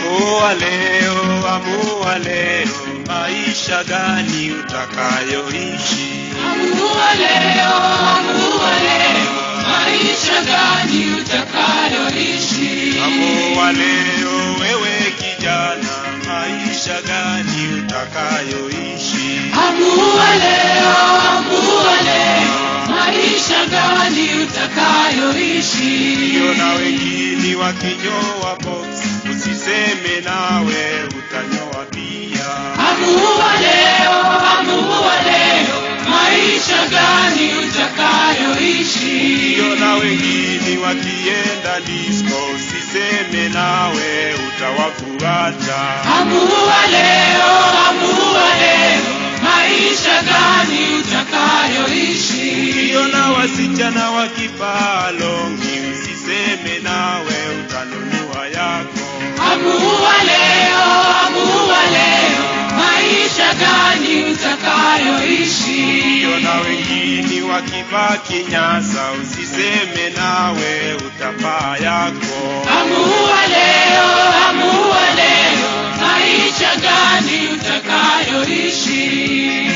Amua leo, amua leo, maisha gani utakayoishi? Amua leo, amua leo, maisha gani utakayoishi. Amua leo, wewe kijana, maisha gani utakayoishi? Amua leo, amua leo, maisha gani utakayoishi. Ndio na wengine wakinyoa box, usiseme nawe utanyoa pia. Amua leo, amua leo, maisha gani utakayoishi. Ndio na wengine wakienda disco, usiseme nawe utawafuata. Amua leo, amua leo, maisha gani utakayoishi. Ndio na wasichana wakivaa longi, usiseme nawe utanunua yako. Amua leo, amua leo, maisha gani utakayoishi. Ndio na wengine wakivaa kinyasa, usiseme nawe utavaa yako. Amua leo, amua leo, maisha gani utakayoishi.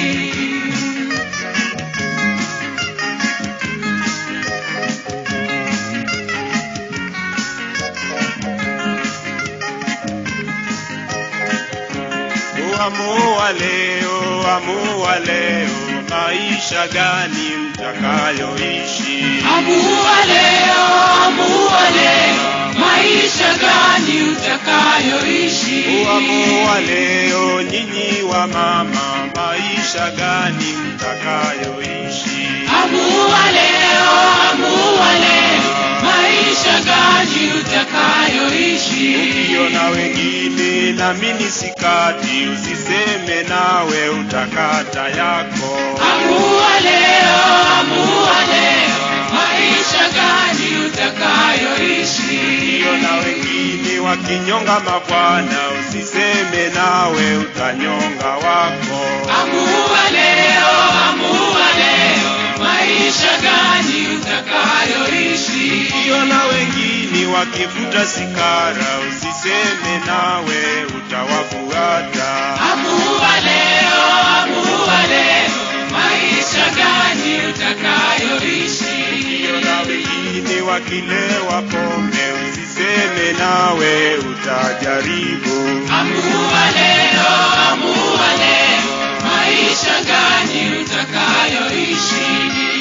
Amua leo, amua leo, maisha gani mtakayoishi? Amua leo, amua leo, maisha gani utakayoishi. Amua leo, nyinyi wa mama, maisha gani mtakayoishi? Amua leo, amua leo, maisha gani utakayoishi. Ukiona wengine na mini sikati, usiseme nawe utakata yako. Amua leo, amua leo, maisha gani utakayoishi. Ukiona wengine wakinyonga mabwana, usiseme nawe utanyonga wako. Amua leo, amua leo, maisha gani utakayoishi. Ukiona wengine wakivuta sigara, usiseme nawe utawafuata. Amua leo, amua leo, maisha gani utakayoishi. Ukiona wengine wakilewa pombe, usiseme nawe utajaribu. Amua leo, amua leo, maisha gani utakayoishi.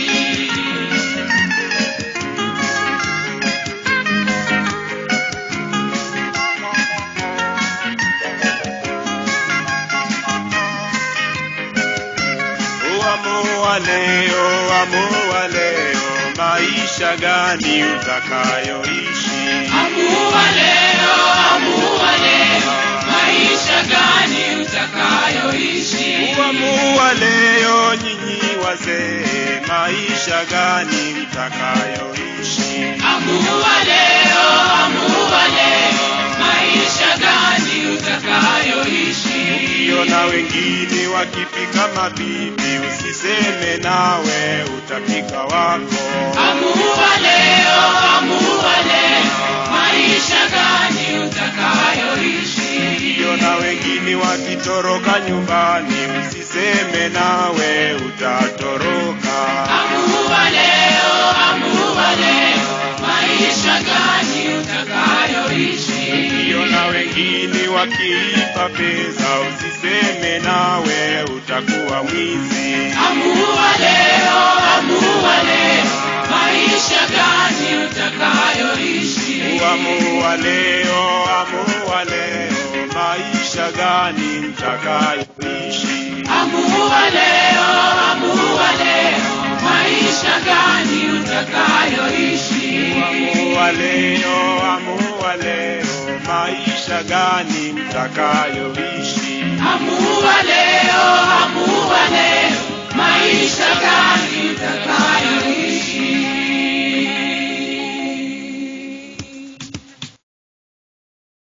Amua leo, amua leo, maisha gani utakayoishi? Amua leo, amua leo, maisha gani utakayoishi. Amua leo, nyinyi wazee, maisha gani mtakayoishi? Amua leo, amua leo, maisha gani utakayoishi. Ukiona wengine wakipika mabibi, usiseme nawe utapika wako. Amua leo, amua leo, maisha gani utakayoishi. Ukiona wengine wakitoroka nyumbani, usiseme nawe utatoroka. Amua leo, amua leo, maisha gani utakayoishi. Ukiona wengine wakiiba pesa, usiseme nawe utakuwa mwizi. Amua leo, amua leo, maisha gani utakayoishi. Amua leo, amua leo, maisha gani mtakayoishi? Amua leo, amua leo, maisha gani utakayoishi. Amua leo, amua leo, maisha gani mtakayoishi? Amua leo, amua leo, maisha gani utakayoishi.